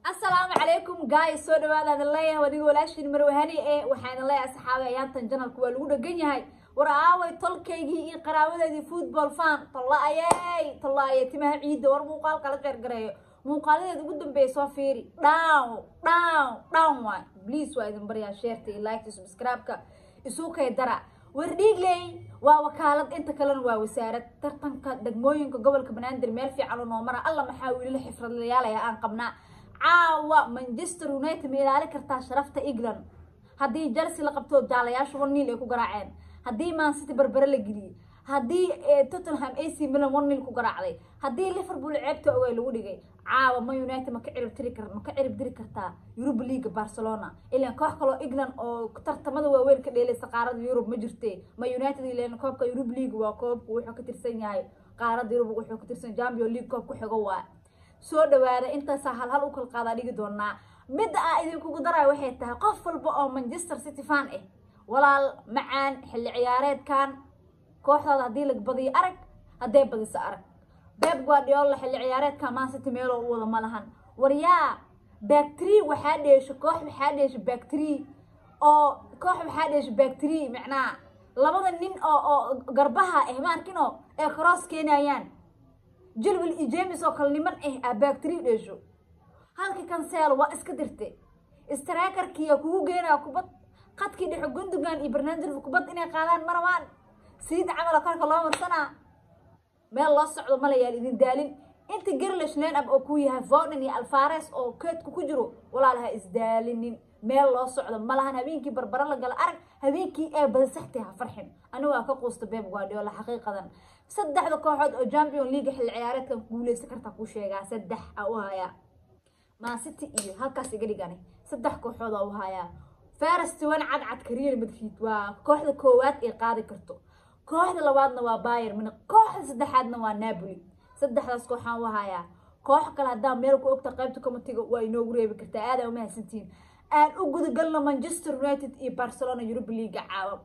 asalaamu calaykum guys soo dhawaada adin leeyahay wadiga walaashiin marwahani ee waxaan leeyahay saxaabe ayaantan janalku waa lagu dhegan yahay war aaway tolkaygii iyo qaraabadeedii football fan tolla-ayey tolla-ayey timaha ciidda war muuqaal kala qeyrgareeyo muuqaaladeeda ugu dambeeya soo fiiri down down down waay please waa idin baryaa sheerta iyo liketa subscribe-ka isu kay dara war dhiigley waa wakaalad inta kalena waa wasaarad tartanka degmooyinka gobolka banaadir meel fiican u noo mara alla maxaa wiilala xifradlayaalaya aan qabnaa caawa manchester united ma ilaali kartaa sharafta england haddii chelsea la qabto jaalayaasha one nil ay ku garaaceen haddii mancity barbare la geliyey haddii tottenham ac milan one nil ku garaacday haddii liverpool ceebta ogay lagu dhigay caawa ma united ma ka cirib tiri kar ma ka cirib diri kartaa europa leaga barcelona ilaan koox kaloo england oo tartamada waaweyn ka dheelaysa qaarada yurub ma jirte ma united ilaan koobka europa league waa koobku wuxuu ka tirsan yahay qaarada yurub wuxuu ka tirsan champion league koobku xigo waa soo dhawaada intaasaa hal hal u kala qaadaa dhigi doonaa midda aa idinkugu daraayo waxay tahay qof walba oo manchester city fan ah walaal macaan xilli ciyaareedkan kooxdaada haddii la badiyo arag hadday badiso arag beb guardiola xilli ciyaareedkan man city meeloo u wada ma lahan waryaa bactri waxaa dheesho koox waxaa dheesho bactri oo koox waxaa dheesho bactri macnaa labada nin oo oo garbaha ah maarkino ee cross keenayaan jilwil iyo james oo kale niman ah aa bactri dheesho halka kanseel waa iska dirte straakarkiya kugu geenaya kubad qadkii dhexo gundogan iyo barnaamijka kubad inay qaadaan marabaan siid camala korka loo marsanaa meel loo socdo malayaal idin daalin inta garlish line up oo kuu yahay voden iyo alfares oo keedku ku jiro walaalaha isdaalinin meel loo socdo malahan habeenkii barbaro la gala arag habeenkii ee badasaxtay ha farxin anigu waa ka quusta beb guardiola xaqiiqadan saddexda kooxood oo champion league xilli ciyaareedkan guuleysan kartaa kuu sheegaa saddex aa u hayaa mancity iyo halkaas iga dhigani saddex kooxood aa u hayaa faras toban cadcadka real madrid waa kooxda koowaad ee qaadi karto kooxda labaadna waa bayer mina kooxda saddexaadna waa napoli saddexdaas kooxaan u hayaa koox kale haddaa meel ku ogta qaybta comitiga waa inoogu reebi kartaa aadaa umahadsantiin aan u gudagalno manchester united iyo barcelona europa leaga caawa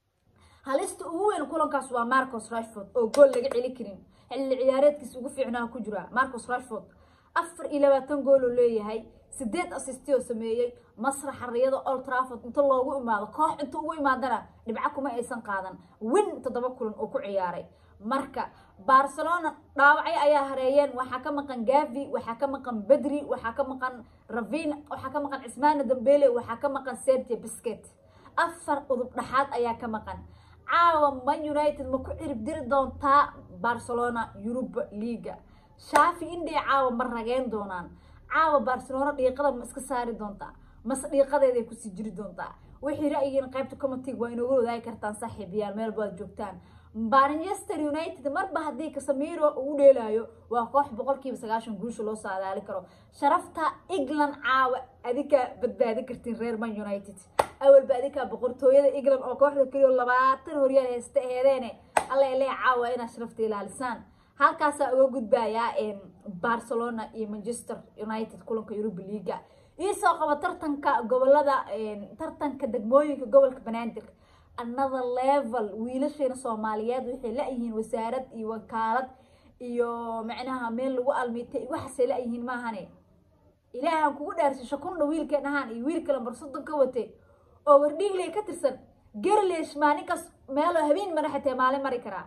halista ugu weyn kulankaas waa marcos rashford oo gool laga celi karin xilli ciyaareedkiisa ugu fiicnaa ku jira marcos rashford afar iyo labaatan gool oo leeyahay sideed assisti oo sameeyey masraxa riyada old trafford inta loogu imaado koox inta ugu imaadana dhibco kuma aysan qaadan win toddoba kulan oo ku ciyaaray marka barcelona dhaawacyo ayaa hareeyeen waxaa ka maqan gavi waxaa ka maqan bedri waxaa ka maqan ravin waxaa ka maqan cismaana dambele waxaa ka maqan serge bisket afar udub dhaxaad ayaa ka maqan caawa man united ma ku cirib diri doontaa barcelona europa leaga shaafi indhee caawa ma rageen doonaan caawa barcelona dhiiqada ma iska saari doontaa mase dhiiqadeeday kusii jiri doontaa wixii ra'yigiin qaybta commitig waa inooga wadaagi kartaan saaxiibayaal meel baad joogtaan manchester united marba haddii kasamiro uu dheelaayo waa koox boqolkiiba sagaashan guusha loo saadaali karo sharafta england caawa adinkaa badbaadi kartiin reer man united awalba adinkaa boqortooyada england oo kooxda keliyo labaatan horyaal haysta aheedeene alla elee caawa inaad sharafta ilaalisaan halkaasaa uga gudbayaa barcelona iyo manchester united kulanka europa leaga iisoo qaba tartanka gobolada tartanka degmooyinka gobolka banaadir another level wiilasheena soomaaliyeed waxay la-yihiin wasaarad iyo wakaalad iyo macnaha meel lagu almiitay waxaasay la-yihiin maahane ilaahan kugu dhaarsay shakundha wiilkeen ahaan iyo wiil kale barsodon ka watay oo wardhiigley ka tirsan garlesh maalinkaas meeloo habeen mara xatee maalin mari karaa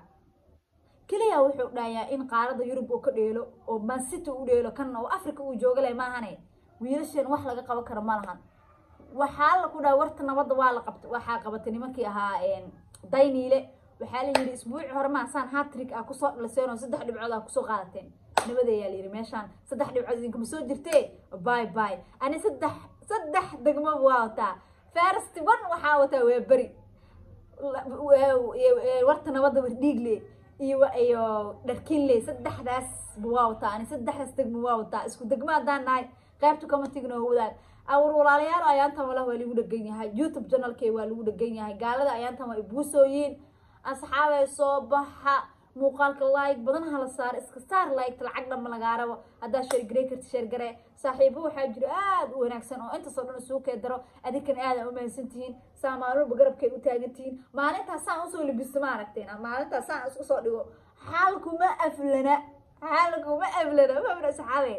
keliya wuxuu dhahayaa in qaarada yurub uu ka dheelo oo mancity u dheelo kanna oo africa uu jooga leh maahane wiilasheen wax laga qaban karo ma lahan waxaa la ku dhaha warta nabadda waa la qabta waxaa qabatay nimankii ahaa dayniile waxaa la yidhi isbuuci hore maasaan hatrig ah kusoo dhaliseen oo saddex dhibcood ah kusoo qaadateen nabada ayaa la yidhi meeshaan saddex dhibcood idinkama soo jirtee bye bye ani saddex saddex degmo waa wataa first one waxaa wataa waa beri warta nabadda wardhiigle iyo iyo dharkinley saddexdaas waa wataa ani saddexdaas degmo waa wataa isku degmo haddaan nahay qaybta commitigna oo wadaag awar walaalayaal ayaantan walah waa lagu dhegan yahay youtube janalkey waa lagu dhegan yahay gaalada ayaantan waa ibuusooyiin asxaabay soo baxa muuqaalka like badan hala saar iska saar liketa lacag dhanma lagaa rabo haddaa sheergarey karti sheergare saaxiibo waxaa jiro aada u wanaagsan oo intaasoo dhan isuu kee daro adinkan aada umahadsan tihiin saa maalmuba garabkay u taagan tihiin maalintaas saan usoo libisto ma aragteen maalintaas saan isku soo dhigo xaalkuma aflana xaalkuma aflana mabra asxaabeed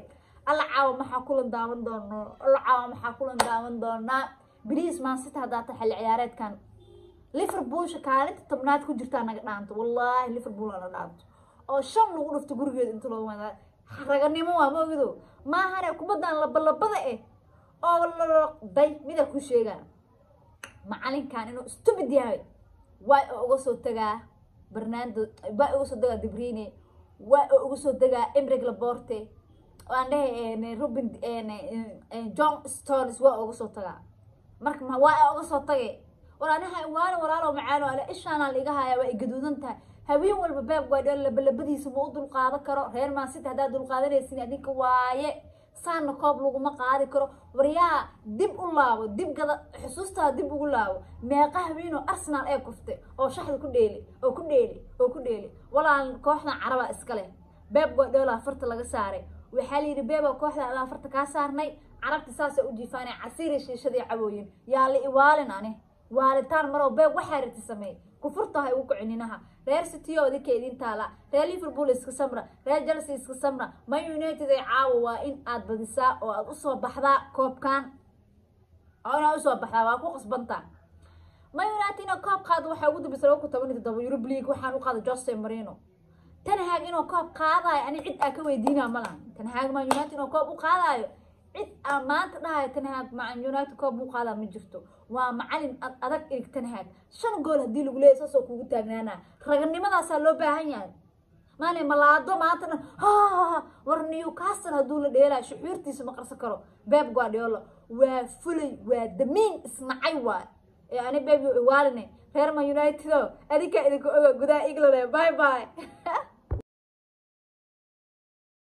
alla caawa maxaa kulan daawan doonaa alla caawa maxaa kulan daawan doonaa bariis maansita haddaa ta xilli ciyaareedkan liverpoolsha kaalinta tobnaad ku jirtaa naga dhaanto wallaahi liverpool ana dhaanto oo shan lagu dhufto gurigeeda inta loo wadaa raganimo waa moogido maahane kubadan labalabada eh oo lday mida ku sheegaa macalinkan inuu stupid yahay waa oo uga soo tagaa barnaando waa uga soo tagaa debrine waa oo uga soo tagaa emrig laborte aan dhehe robin john stones waa uga soo tagaa marka waa uga soo tage walaanaha waana walaalo macaano ale ishaana liiga haya waa ay gaduudan tahay haween walba beeb guardiola labalabadiisa ma u dulqaadan karo reer mansity haddaad dulqaadanaysin adinka waaye saana koob laguma qaadi karo waryaa dib u laabo dib gada xusuustaa dib ugu laabo meeqa haweenoo arsenal ee kuftay oo shaxda ku dheeli oo ku dheeli oo ku dheeli walaal kooxdan caraba iska leh beeb guardiola farta laga saaray waxaa la yidhi beeba kooxda adaa farta kaa saarnay carabta saasa u jiifaanay casiiri shiishadii cabooyin yaa la iwaalin ani waalitaan maroo beeb waxaa rati sameey kufurtahay ugu kocininaha reer city oo idinka idin taala reer liverpool iska samra reer chelsea iska samra man united ay caawa waa in aad badisaa oo aad usoo baxdaa koobkan oo inaad usoo baxdaa waa ku qasbantaa man united inuu koob qaado waxaa ugu dambeysa laba kun toban iyo toddoba eurub league waxaan u qaada jose marino tanhaag inuu koob qaadaayo ani cid aa ka weydiinaa malahan tanhaag man united inuu koob u qaadaayo cid aan maanta dhahayo tanhaag man united koob u qaadaa ma jirto waa macalin adag irig tanhaag shan gool haddii lagu leeyahy saasoo kugu taagnaanaa raganimadaasaa loo baahan yahay maane malaado maantana war newcastle hadduu la dheelaayo shuxuurtiisa ma qarsan karo beb guardiola waa fulay waa damiin isnacay waay ee ani bebi iwaaline reer man united o adinkaa idinka oga gudaha england bye bye